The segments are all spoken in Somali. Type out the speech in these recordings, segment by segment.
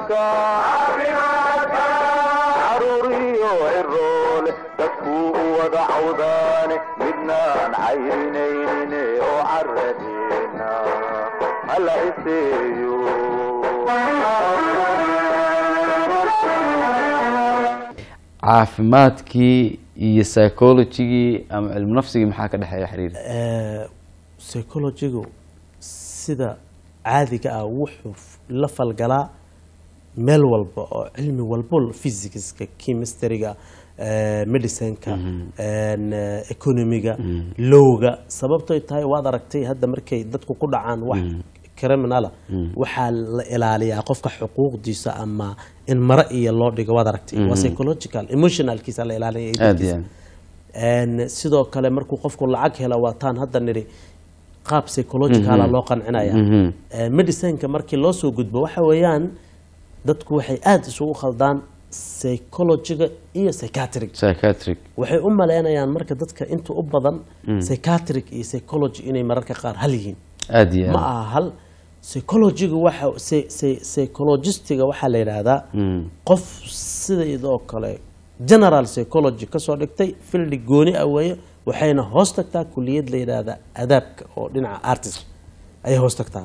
caafimaadka caruuriyo ciroole dadkuu u wada cawdaane midnaan cayrinayne oo caradeena hala iseeyo caafimaadkii iyo psychologigii ama cilmu nafsigii maxaa ka dhexeeya xiriir psychologigu sida caadiga ah wuxuu f- la falgalaa meel walba oo cilmi walbo physicska chemistryga eh, medicineka en, eh, economiga lowga sababtoy tahay waad aragtay hadda markay dadku ku dhacaan wax criminala waxaa la ilaaliyaa qofka xuquuqdiisa ama in mare iyo loo dhigo waad aragtay waa psychological emotionalkiisa la ilaaliya iyo aad iyo dadkiisa. aad En, sidoo kale markuu qofku lacag hela waataan hadda nidhi qaab psychologicala loo qancinaya Mhm. Eh, medicineka markii loo soo gudbo waxa weeyaan dadku waxay aada isugu khaldaan psychologiga iyo psychiatric psychiatric waxay u maleynayaan marka dadka inta u badan psychiatric iyo psychology inay mararka qaar hal yihiin aad iyo ma aad aha hal psychologiga waxa psy- psy- psychologistiga waxaa la yidhaahdaa qof sidaydoo kale general psychology kasoo dhigtay fildi gooni ah weeye waxayna hoos tagtaa kuliyad la yidhaahdaa adaabka oo dhinaca artist ayay hoos tagtaa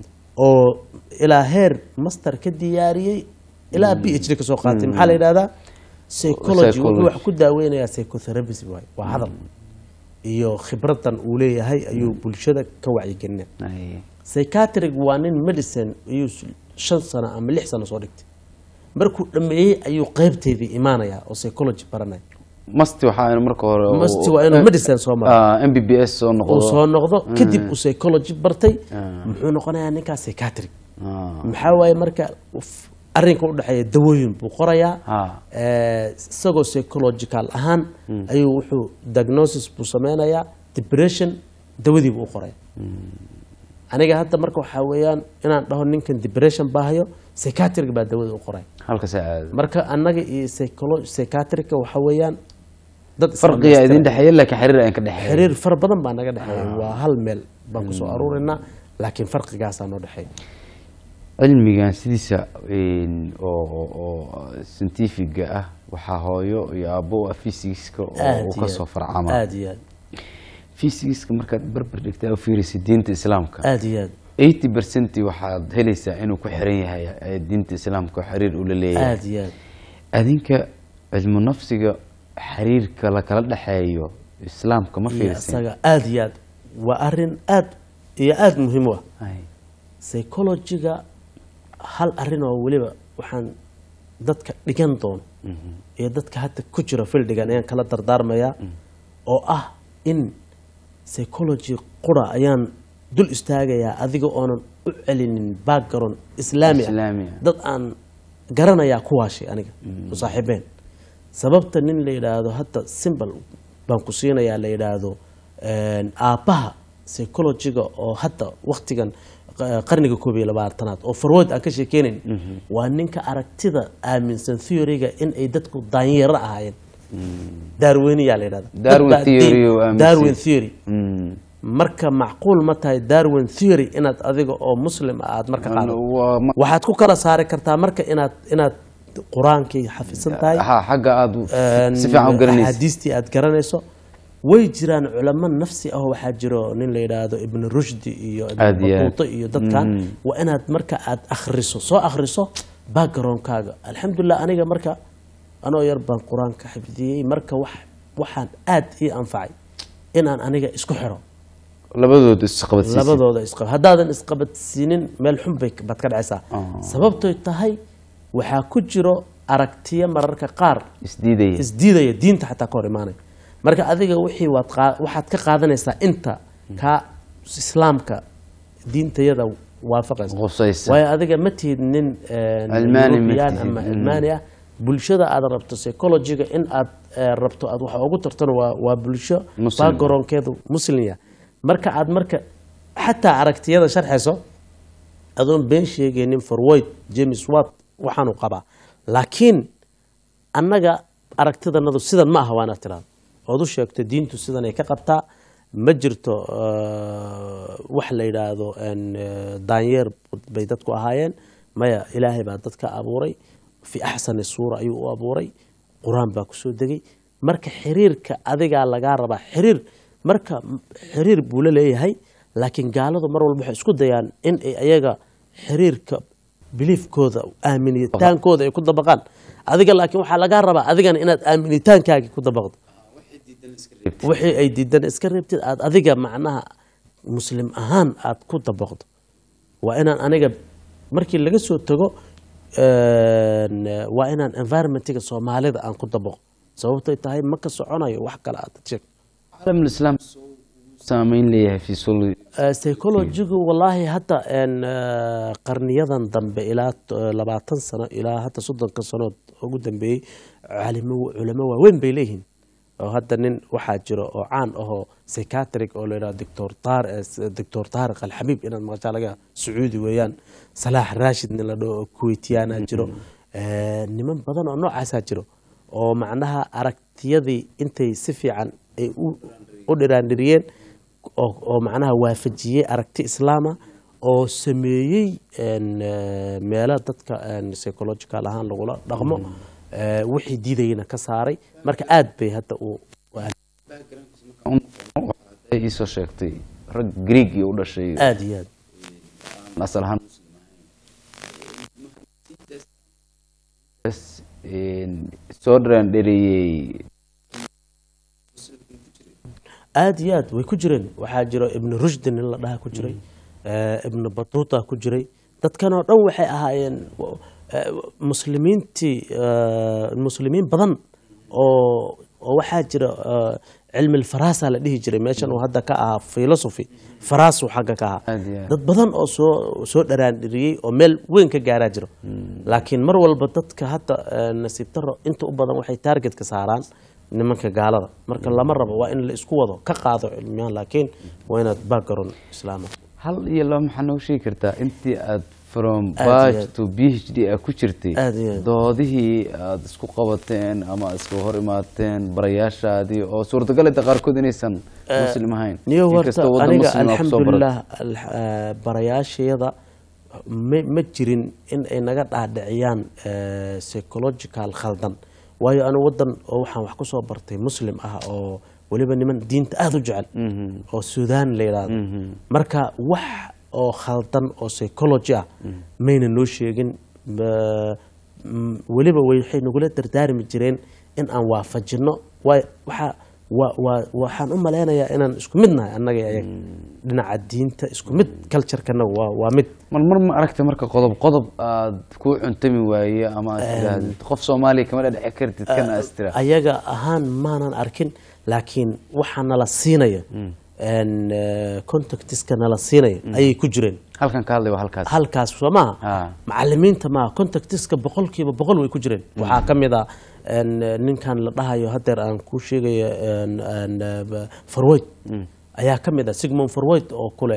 oo ilaa heer master ka diyaariyey ilaa b h d kasoo qaatay maxaa la yidhahdaa psychology wuxuu Psychology. wax ku daaweynayaa psychotherapy waay waa hadal iyo khibradan uu leeyahay ayuu bulshada ka wacyigelinaya Ay. psychiatric waa nin medicine ayuu s- shan sano ama lix sano soo dhigtay markuu dhameeyey ayuu qeybteydii imaanaya oo psychology baranaya masti waxaa inu marka hore masti waa inuu medicine soo maro Ah, m b b s soo noqdo uu soo noqdo kadib uu psychology bartay muxuu noqonayaa ninkaa psychiatric Ah, maxaa waaye marka uf- arrinka u dhexeeya dawooyin buu qorayaa ah. Eh, isagoo psychological ahaan ayuu wuxuu diagnosis buu sameynayaa depression dawadii buu u qoraya aniga hadda marka waxaa weeyaan inaan dhaho ninkan depression baahayo psychiatric baa dawada u qoraya halka saa caadi marka annaga iyo psycholo- psychiatrica waxa weeyaan dad farqiga idin isdhammaystiran. dhexeeya laakiin xiriir aan ka dhexeeya xiriir fara badan baa naga dhexeeya waa hal meel baan kusoo aruurinaa laakiin farqigaasaa noo dhexeeya cilmigan sidiisa een, oo oo- oo scientifiga ah waxaa hooyo iyo aabbo u ah physics-ka oo aad uu iyo kasoo aad. farcama aad iyo aad physics-ka markaad barbar dhigtaa u fiirisay diinta islaamka aad iyo aad eighty percent waxaad helaysaa inuu ku xiran yahay ee diinta islaamka oo xiriir ula leeyahay aad iyo aad adinka cilmu nafsiga xiriirka la kala dhexeeyo islaamka ma iyo fiirsin isaga aad iyo aad waa arrin aad iyo aad muhiim u ah Ay, psychologiga hal arrin oo weliba waxaan dadka dhigan doono iyo dadka hadda ku jira fildigan ayaan kala dardaarmayaa oo ah in psychology qura ayaan dul istaagayaa adiga oonan u celinin background islaami ah Islaami ah. dad aan garanayaa kuwaashay aniga u saaxiibeen sababta nin la yidhaahdo hadda simbol baan ku siinayaa la yidhaahdo een, aabbaha psychologiga oo hadda waktigan qa- qarniga koob iyo labaatanaad oo farwood aan ka sheekeynayn waa ninka aragtida aaminsan theoryga in ay dadku daanyeero ahaayeen darwiniyaa la yidhahda Darwin Dad baa theory diin- oo aaminsan. darwin theory mm. marka macquul ma tahay darwin theory inaad adiga oo muslim ah aad marka qaado Waa ma- waxaad ku kala saari kartaa marka inaad inaad qur-aankii xafisan tahay ha xagga aad u- een, si fiican u garanaysa axaadiistii aad garanayso way jiraan culamo nafsi ah oo waxaa jiro nin la yidhaahdo ibn rushdi iyo ibn Aad iyo aad. batuuta iyo dadkan waa inaad marka aad akhriso soo akhriso backgroundkaaga alxamdulilah aniga marka anoo yar baan qur-aanka xifdiyey marka wax waxaan aad ii anfacay inaan aniga isku xiro labadooda isqabadsiisa labadooda isqab haddaadan isqabadsiinin meel xun bay baad ka dhacaysaa sababtoy tahay waxaa ku jiro aragtiyo mararka qaar isdiidaya isdiidaya diinta xataa ka hor imaanaya marka adiga wixii waad qaa- waxaad ka qaadanaysaa inta kaa islaamka diintayada waafaqaysa Qusaysa. waayo adiga ma tihid nin een, Almaani ma European tihid, ama mm. almaani ah bulshada aad rabto psychologiga in aad eh, rabto aad wax ugu tartano waa, waa bulsho Muslim. backgroundkeedu muslimya marka aad marka xataa aragtiyada sharxayso adoon been sheegaynin forwoyd james watt waxaanu qabaa laakiin annaga aragtidanadu sidan ma aha waana tiraada ood u sheegto diintu sidan ay ka qabtaa ma jirto eh, wax la yidhaahdo een, eh, daanyeer bay dadku ahaayeen maya ilaahay baa dadka abuuray fi axsani suura ayuu u abuuray qur-aan baa kusoo degay marka xiriirka adigaa lagaa rabaa xiriir marka xiriir buu la leeyahay laakiin gaaladu mar walba waxay isku dayaan in ay ayaga xiriirka biliifkooda aaminitaankooda ay ku dabaqaan adiga laakiin waxaa lagaa rabaa adigana inaad aaminitaankaagii ku dabaqdo wixii ay diidan iska reebtid aad adiga macnaha muslim ahaan aad ku dabaqdo waa inaan aniga markii laga soo tago een, waa inaan environmentiga soomaalida aan ku dabaqo sababtay tahay ma ka soconayo wax kale aad sheeg caalam islaam saameyn leeyahay fi sulu Eh, psychologigu wallaahi hadda een, eh, qarniyadan dambe ilaa t- eh, labaatan sano ilaa hadda soddonka sanood ugu dambeeyey calimo culamo waaweyn bay leeyihiin oo hadda nin waxaa jiro oo caan ahoo psychiatric oo layidhaha doctor taar eh, s- doctor taariq alxabiib inaad maqashaa laga sacuudi weeyaan salaax raashid nin la dhaho oo kuweytiyaana jiro Eh, niman badan oo noocaasaa jiro oo macnaha aragtiyadii intay si fiican ay u u dhiraandhiriyeen oo oo macnaha waafajiyey aragti islaama oo sameeyey een, eh, meelo dadka een, psychological ahaan lagula dhaqmo eh, wixii diidayna ka saaray marka aad bay hadda u waxay iisoo sheegtay rag greegi u dhashay aad iyo aad asal ahaan Bas, een, soo dharaandheriyey aad iyo aad way ku jireen waxaa jiro ibnu rushdi nin la dhaha ku jiray eh, ibnu batuuta ku jiray dadkan oo dhan waxay ahaayeen w- eh, muslimiintii eh, muslimiin badan oo oo waxaa jira eh, cilmi alfaraasa la dhihi jiray meeshan uu hadda ka ahaa philosophy faraasu xagga ka ahaa Aad iyo aad. dad badan oo soo soo dharaandhiriyey oo meel weyn ka gaaraa jiro laakiin mar walba dadka hadda eh, nasiib daro inta u badan waxay taargetka saaraan nimanka gaalada marka lama rabo waa in la isku wado ka qaado cilmiyahan laakiin waa inaad background islaama hal iyo laba maxaa noo sheegi kartaa intii aad from Aad iyo batch aad. to b h d aad ku jirtay Aad iyo aad. doodihii aad isku qabateen ama aad iska hor imaateen barayaashaadii oo suurtagalita qaarkood inaysan muslim ahayn niyo horta inkastoo waddan aniga muslim aa kusoo alxamdulilah al- eh, barayaashayada ma ma jirin in ay naga dhaadhiciyaan eh, psychological khaldan waayo anu wadan oo waxaan wax kusoo bartay muslim ah oo weliba niman diinta aada u jecel oo suudaan la yidhaahdo marka wax oo khaldan oo psychology ah mayna noo sheegin Ma- m- weliba waxay nagula dardaarmi jireen in aan waafajino waay waxaa waa waa waxaan u malaynayaa inaan isku mid nahay annaga iyo ayaga dhinaca diinta isku mid culturekana waa waa mid mar mar ma aragtay marka qodob qodob aad ku cuntami waaye ama aad tidhaahdid qof soomaaliya kama dhadheci kartid kana aad tira ayaga ahaan maanan arkin laakiin waxaa nala siinaya een, eh, contactiska nala siinaya ayay ku jireen halkan ka hadlay waa halkaas halkaas soo maaha Ah. macalimiinta maaha contactiska boqolkiiba boqol way ku jireen waxaa ka mid ah een, ninkan la dhahayo hadeer aan kuu sheegayo een, een, eh, farwoyd ayaa ka mid ah sigmund farwoyd oo kule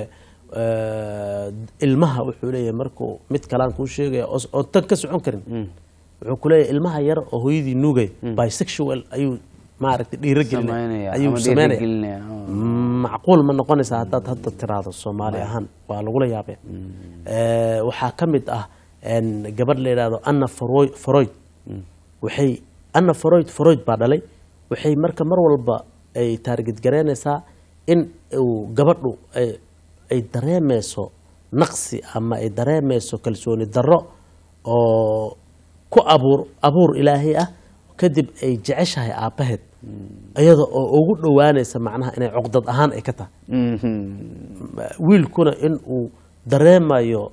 eh, ilmaha wuxuu leeyahay markuu mid kalaan kuu sheegaya oo oo tan ka socon karin wuxuu ku leeyahay ilmaha yar oo hooyadii nuugay bisexual ayuu maaragtay dhiirogelinaya Samaynaya ayuu ama sameynaya dhiirigelinaya, oo. macquul ma noqonaysa haddaad hadda tiraahdo soomaali ahaan waa lagula yaabaya Eh, waxaa ka mid ah een, gabadh la yidhaahdo anna Froy- freud waxay anna freud freud baa dhalay waxay marka mar walba ay taarget garaynaysaa in uu gabadhu ay ay dareemeyso naqsi ama ay dareemeyso kalsooni darro oo ku abuur abuur ilaahay ah kadib ay jeceshahay aabbaheed iyada oo ugu dhowaanaysa macnaha inay cuqdad ahaan ay ka tahay wiilkuna in uu dareemayo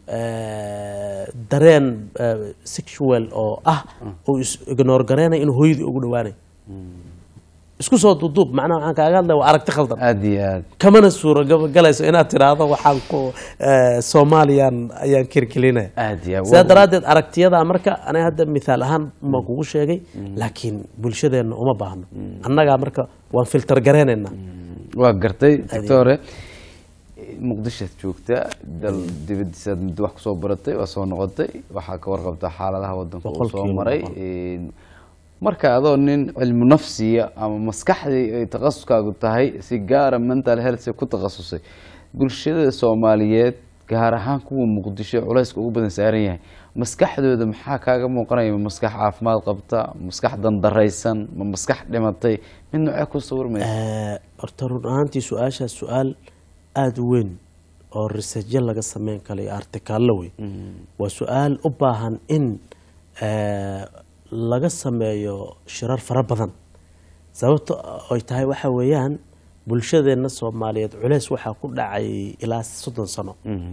eh, dareen eh, sexual oo ah uu is ignore gareynayo inuu hooyadii ugu dhowaanayo isku soo duuduub macnaha waxaan kaaga hadlaya waa aragti khaldan aad iyo aad kamana suuragalayso inaad tiraahdo waxaan ku eh, soomaaliyan ayaan kirkilinaya aad iyo aad. sidaa daraaddeed aragtiyada marka aniga hadda mithaal ahaan ma kugu sheegay laakiin bulshadeenna uma baahno annagaa marka waan filter gareynaynaa waa gartay doctore muqdishoad joogta dal dibadiisaad muddo wax kusoo baratay waa soo noqotay waxaa ka warqabtaa xaaladaha wadanka uu soo Boqolkiiba maray boqol. Een, marka adoo nin cilmu nafsiya ama maskaxdii ay takhasuskaagu tahay si gaara mental health ku takhasusay bulshada soomaaliyeed gaar ahaan kuwa muqdisho ee culayska ugu badan saaran yahay maskaxdooda maxaa kaaga muuqanaya ma maskax caafimaad qabta ma maskax dandaraysan ma maskax dhimatay mid noocee ku sawirmaysa Eh, horta run ahaantii su-aashaas su-aal aada u weyn oo researchyo laga sameyn kara iyo artikaallo wey waa su-aal u baahan in eh, laga sameeyo shirar fara badan sababta ay tahay waxa weeyaan bulshadeenna soomaaliyeed culeys waxaa ku dhacay ilaa soddon sano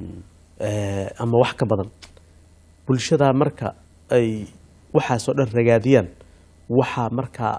Eh, ama wax ka badan bulshadaa marka ay waxaasoo dhan ragaadiyaan waxaa markaa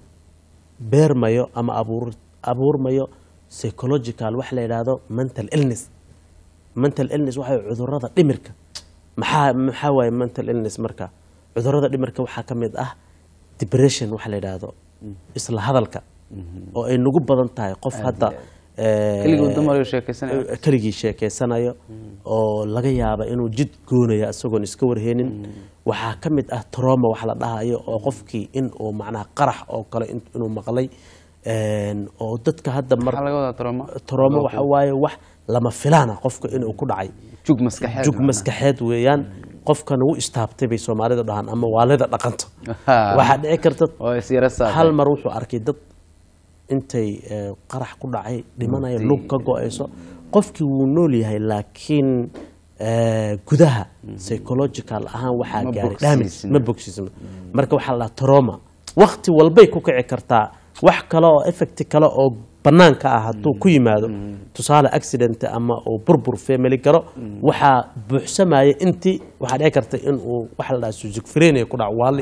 beermayo ama abuur abuurmayo psychological waxa la yidhaahdo mental illness mental illness waxa waye cudurada dhimirka maxaa maxaa waaye mental illness marka cudurada dhimirka waxaa ka mid ah depression waxa la yidhaahdo isla hadalka oo ay nagu badan tahay qof hadda eh, keligii dumar sheekaysanaya keligii sheekeysanayo oo laga yaaba inuu jid goonayo isagoon iska warheenin waxaa ka mid ah troma wax la dhahayo oo qofkii in uu macnaha qarax oo kale in- inuu maqlay een, oo dadka hadda mar maxaa laga wadaa trauma troma waxa waaye wax lama filaana qofka inuu ku dhacay jug maskaxeed jug maskaxeed weeyaan qofkan wuu istaabtay bay soomaalidu dhahaan ama waalida dhaqanto waxaa dhici karta oo isyara saaqay hal mar wuxuu arkay dad intay eh, qarax ku dhacay dhimanaya lug ka go-ayso qofkii wuu nool yahay laakiin eh, gudaha psychological ahaan waxaa Ma gaaray bogsiisna. damage ma bogsiisna marka waxaa la dhahaa trauma wakti walbay ku kici kartaa wax kale oo effect kale oo banaanka ah hadduu ku yimaado tusaale accident ama uu burbur family galo waxaa buuxsamaya intii waxaa dhici karta in uu waxa la dhahaa schizophrenia ku dhaco waali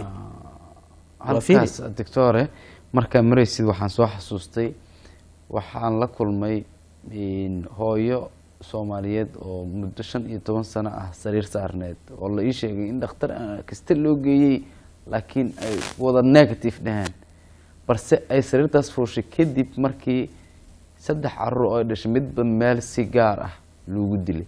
Waa fiiri. halkaas doctore markaa maraysid waxaan soo xasuustay waxaan la kulmay een, hooyo soomaaliyeed oo muddo shan iyo toban sano ah sariir saarneed oo la ii sheegay in dhakhtar ah kasta loo geeyey laakiin ay wada negative dhaheen balse ay sariirtaas fuushay kadib markii saddex carruur oo ay dhashay midba meel si gaar ah loogu dilay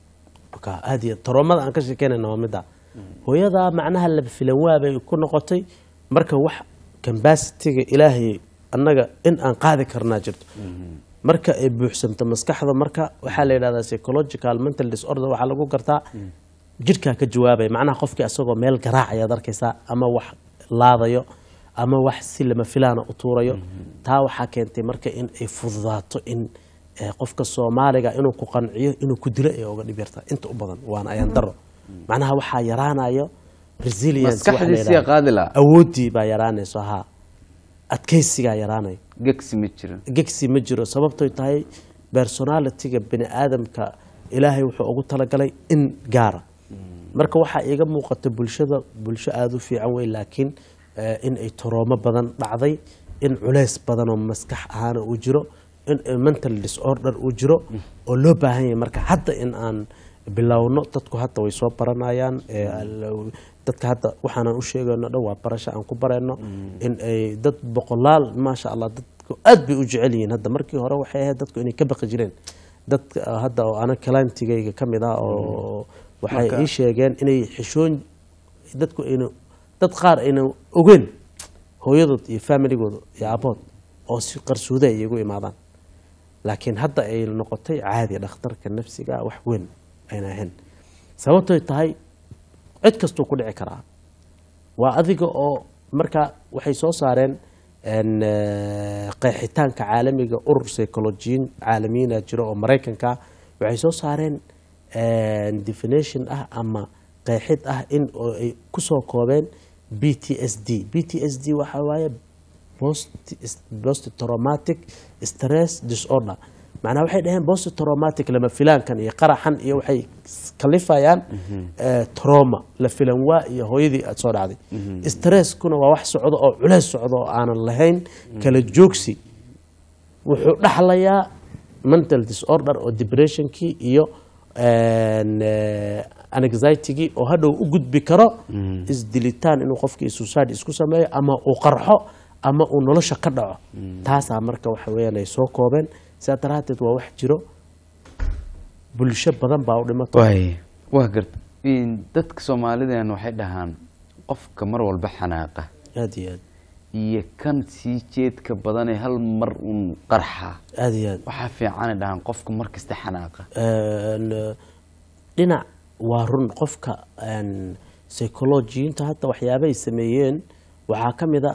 marka aad iyo taroomada aan ka sheekeynayna waa midda hooyadaa macnaha laba filan waabay ku noqotay marka wax cambasitiga ilaahay annaga in aan qaadi karnaa jirto marka ay buuxsamto maskaxda marka waxaa la yidhahdaa psychological mental disorder waxaa lagu gartaa jidhkaa ka jawaabaya macnaha qofkii asagoo meel garaacayaad arkaysaa ama wax laadayo ama wax si lama filaana u tuurayo taa waxaa keentay marka in ay fududaato in eh, qofka soomaaliga inuu ku qanciyo inuu ku dilo ay uga dhib yartaa inta u badan waana ayaan daro macnaha waxaa yaraanayo resilience waxa la maskaxdiisiya yidhahdo. qaadi laha awooddii baa yaraanayso haa adkaysigaa yaraanaya gegsi ma jirin gegsi ma jiro sababtoy tahay personalitiga bini aadamka ilaahay wuxuu ugu talagalay in gaara marka waxaa iiga muuqata bulshada bulsho aada u fiican wey laakiin eh, in ay toroomo badan dhacday in culeys badan oo maskax ahaana uu jiro in ay mental disorder uu jiro oo loo baahan yahay marka hadda in aan bilowno dadku hadda way soo baranayaan eh, al- dadka hadda waxaanan u sheegayno dhan waa barasho aan ku barayno in ay dad boqolaal maasha allah dadku aad bay u jecel yihiin hadda markii hore waxay ahayd dadku inay ka baqi jireen dadka ah, hadda oo ana clientigayga ka mid ah oo waxay Marka- ii sheegeen inay xishoon dadku ayna dad qaar ayna ogeyn hooyadood iyo familigooda iyo aabood oo si qarsuuda ay igu imaadaan laakiin hadda ay noqotay caadi dhakhtarka nafsiga wax weyn ayna ahayn sababtoy tahay cid kastuu ku dhici karaa waa adiga oo marka waxay soo saareen en, eh, qeexitaanka caalamiga urur psychologiyin caalamiyiina jiro oo maraykanka waxay soo saareen en, definition ah ama qeexid ah in oo ay kusoo koobeen b t s d b t s d waxa waaye post post traumatic stress disorder macnaha waxay dhaheen post traumatic lama filaankan iyo qaraxan iyo waxay kalifayaan eh, trauma la filan waa iyo hooyadii aad soo dhacday stresskuna waa wax socdo oo culeys socdo oo aanan lahayn kala joogsi wuxuu dhaxlayaa mental disorder oo depressionkii iyo en, eh, anxiety-gii oo hadhow u gudbi karo isdilitaan inuu qofkii suicide isku sameeyo ama uu qarxo ama uu nolosha ka dhaco taasaa marka waxa weeyaan ay soo koobeen sidaa daraaddeed waa wax jiro bulsho badan baa u dhimato waay waa garta In dadka soomaalidan waxay dhahaan qofka mar walba xanaaqa aada iyo aad iyo kan sii jeedka badanee hal mar uun qarxa aada iyo aad waxaa fiicanay dhahaan qofka mar kasta xanaaqa En, eh, dhinac waa run qofka een, psychologiyiinta hadda waxyaabahay sameeyeen waxaa ka mid a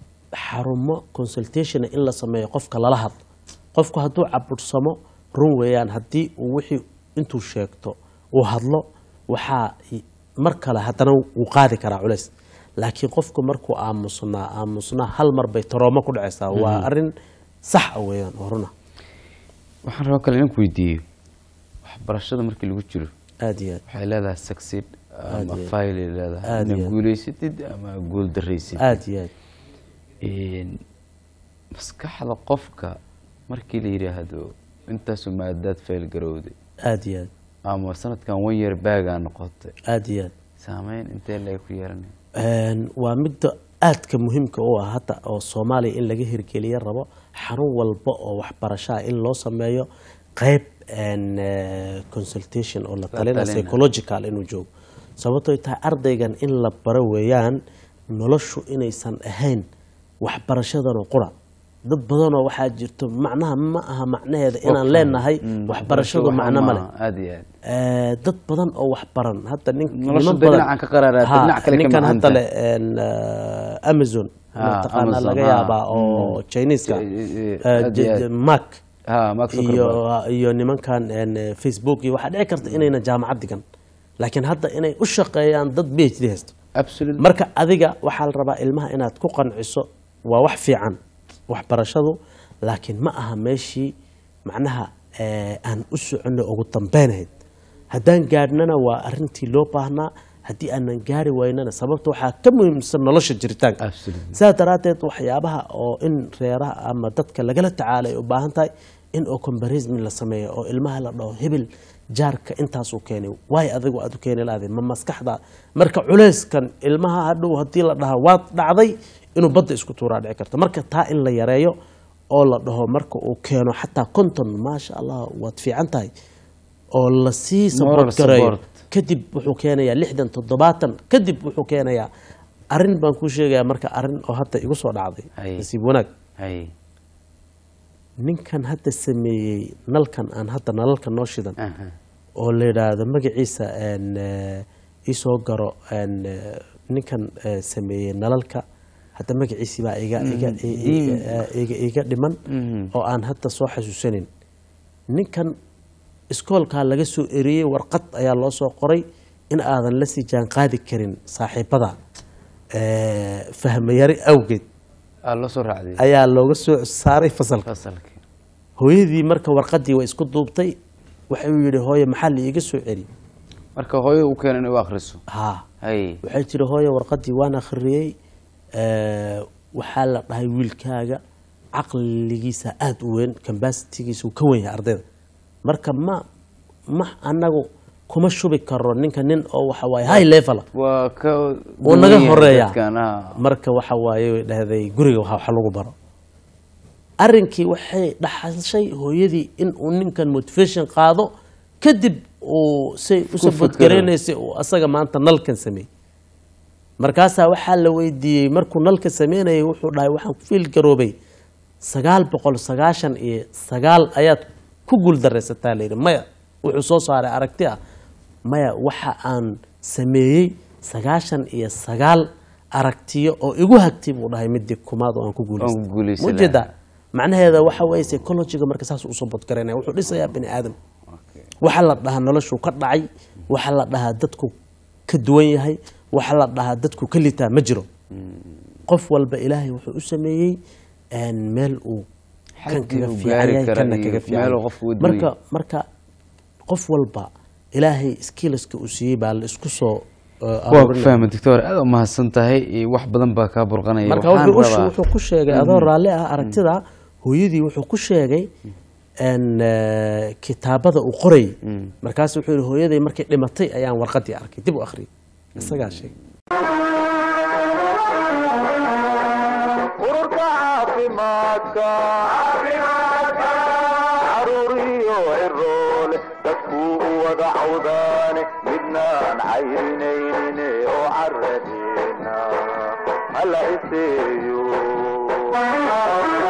xarumo consultation in la sameeyo qofka lala hadlo qofku hadduu cabursamo run weeyaan haddii uu wixii intuu sheegto uu hadlo waxaa i- mar kale haddana wuu qaadi karaa culays laakiin qofku markuu aamusnaa aamusnaa hal mar bay taroomo ku dhacaysaa waa arrin sax ah weeyaan oo runa waxaan rabaa kale inaan ku weydiiyo waxbarashada markii lagu jiro aada iyo aad waxay leedahay succeed ama Aad iyo aad. failay leedahay Aad iyo inaad aad. guulaysatid ama guul daraysid aada iyo aad Een, maskaxda qofka markii la yidhaahdo intaasu maadaad fail garowday aada iyo aad ama sanadkan one year baagaa noqotay aada iyo aad saameyn intee laga ku yeelanaya Een, waa midda aadka muhiimka u ah hadda oo soomaaliya in laga hirgeliya rabo xarun walba oo waxbarasho ah in loo sameeyo qeyb een, eh, consultation oo la talina talina. psychological inuu joogo sababtoo tahay ardaygan in la baro weeyaan noloshu inaysan ahayn waxbarashadanoo qura dad badanoo waxaa jirto macnaha ma aha macnaheeda inaan leenahay waxbarashadu macno male aada iyo aad Eh, dad badan oo wax baran hadda nin Nolosha niman dee badan- dhinacan ka qaraaraatay, Ha, dhinac kale ka ninkan hadda macanta. le een, eh, amazon Ha, mataqaanaa Amazon, laga ha. yaabaa oo chineska Eh, eh, eh, aad iyo j- aad. j- mark ha mark iyo Zuckerberg. iyo nimankan een, eh, facebook iyo waxaa dhici karta inayna jaamacad digan laakiin hadda inay u shaqeeyaan dad b h d haysto absolutely marka adiga waxaa la rabaa ilmaha inaad ku qanciso waa wax fiican waxbarashadu laakiin ma aha meeshii macnaha eh, aan u soconno ugu dambeynahayd haddaan gaadhnana waa arintii loo baahnaa haddii aanan gaari waynana sababta waxaa ka muhiimsan nolosha jiritaanka Absolutely. sidaa daraaddeed waxyaabaha oo in reeraha ama dadka lagala tacaala ay u baahan tahay in oo combarism la sameeyo oo ilmaha la dhaho hebel jaarka intaasuu keenay waay adigu aad u keeni lahaday ma maskaxda marka culeyskan ilmaha hadhow haddii la dhaha waad dhacday inuu badda isku tuuraa dhici karta marka taa in la yareeyo oo la dhaho marka uu keeno xataa konton maasha allah waad fiican tahay oo lasii Moral support gareeyo support. kadib wuxuu keenayaa lixdan toddobaatan kadib wuxuu keenayaa arrin baan kuu sheegayaa marka arrin oo hadda igu soo dhacday Hay. nasiib wanaag hay ninkan hadda sameeyey nalkan aan hadda nalalka noo shidan aha oo la yidhaahdo magaciisa een, eh, isoo garo een, eh, ninkan eh, sameeyey nalalka hadda magaciisii baa iga iga i- i- eh, iga iga dhiman Mhm. oo aan hadda soo xasuusanin ninkan iskoolkaa laga soo eriyey warqad ayaa loo soo qoray in aadan la sii jaan qaadi karin saaxiibada eh, fahmayari awgeed aa loo soo raacday ayaa looga soo saaray fasalka fasalkii hooyadii marka warqadii way isku duubtay waxay u yidhi hooye maxaa la iiga soo celi marka hooyo u keena inay u akhriso haa hay waxay tiri hooye warqadii waan akhriyey eh, waxaa la dhahay wiilkaaga caqligiisa aada u weyn cambasitigiisa uu ka wen yahay ardayda marka ma ma anagu kuma shubi karo ninka nin oo waxa waaye high level waa ka wuu naga duwan yahay horeeya dadkan, ah. marka waxa waaye way dhahday guriga waxa wax lagu baro arrinkii waxay dhaxashay hooyadii in uu ninkan motivation qaado kadib uu say u fikiro. sabadgareynaysay uu asaga maanta nalkan sameeyey markaasaa waxaa la weydiiyey markuu nalka sameynayay wuxuu dhahay waxaan ku fiil garoobay sagaal boqol sagaashan iyo sagaal ayaad ku guuldaraysataa layidhi maya wuxuu soo saaray aragti ah maya waxa aan sameeyey sagaashan iyo sagaal aragtiyo oo igu hagtay buu dhahay midii kumaad oo aan ku Aan ku guulaystay guulaysan mujeeda lahaa. macnaheeda waxa weeye psychologiga marka saas usoo bodgaraynaya wuxuu dhisayaa bini aadam Okay. waxa la dhahaa noloshuu ka dhacay waxa la dhahaa dadku ka duwan yahay waxa la dhahaa dadku ka litaa ma jiro qof walba ilaahay wuxuu u sameeyey een, meel uu kan Xaggii kaga uu fiican gaari yahay kara kana iyo kaga fiican meeluu yahay. qofku u duwan marka yahay. marka qof walba ilaahay skillska uu siiyey baa la isku soo uh, waa ku aruurinaya. fahmay doctor aad u mahadsan tahay iyo wax badan baa kaa burqanaya marka Waxaan wuxuu u- rabaa- wuxuu ku sheegay adoo raalli ah aragtida hooyadii wuxuu ku sheegay een, eh, kitaabada uu qorayay markaas wuxuu yihi hooyaday markay dhimatay ayaan warqadii arkay dib u akhriyay isagaa sheegay ururka caafimaadka caruuriyo ciroole dadkuu u wada cawdaane midnaan cayrinaynin oo caradeena hala iseeyo